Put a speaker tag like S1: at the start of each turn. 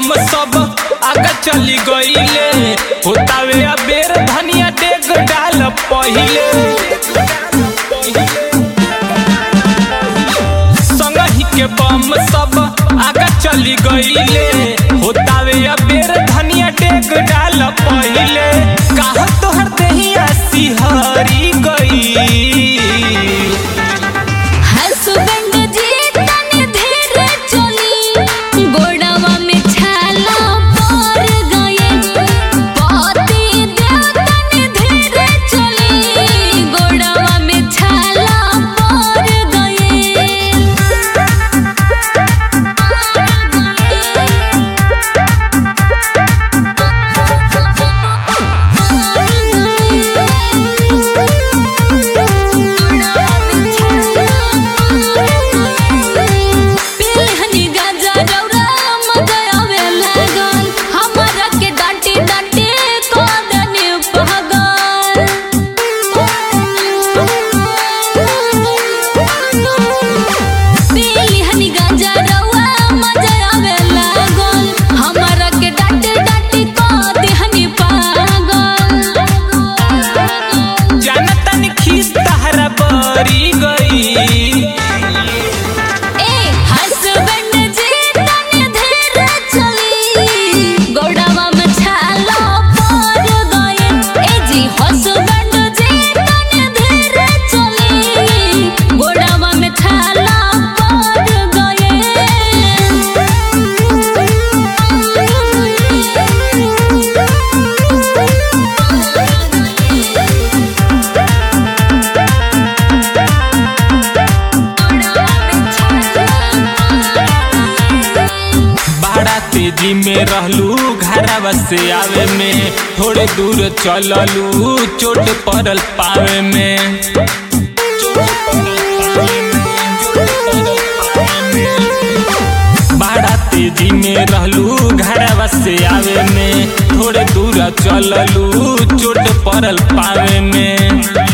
S1: बम सब आगे चली गईले होतावे अबेर धनिया डेग डाल पहिले संगही के बम सब आगे चली गईले होतावे अबेर धनिया डेग डाल पहिले काह तोहर देहिया सिहरी गई
S2: हसबैंड जी तनी धीर चली गोड़वा में छाला पड़ गए पति देव तनी धीर चली गोड़वा में छाला पड़ पेहनी गाजा रौरा मजा आवे लागल हमरा के डांटी डांटी को देने पगल पेहनी गाजा रौरा मजा आवे लागल हमरा के डांटी डांटी को देहनी पागल
S1: जानतन खीस तहरा बरी गई
S2: ए हसबैंड जी तनी धीर चली गोड़वा में छाला पड़ गए ए जी हसबैंड जी तनी धीर चली गोड़वा में छाला पड़
S1: बड़ा तेजी में रहलू घरवा से आवे में थोड़े दूर चललू चोट पड़ल पावे में बड़ा तेजी में रहलू घरवा से आवे में थोड़े दूर चललू चोट पड़ल पावे में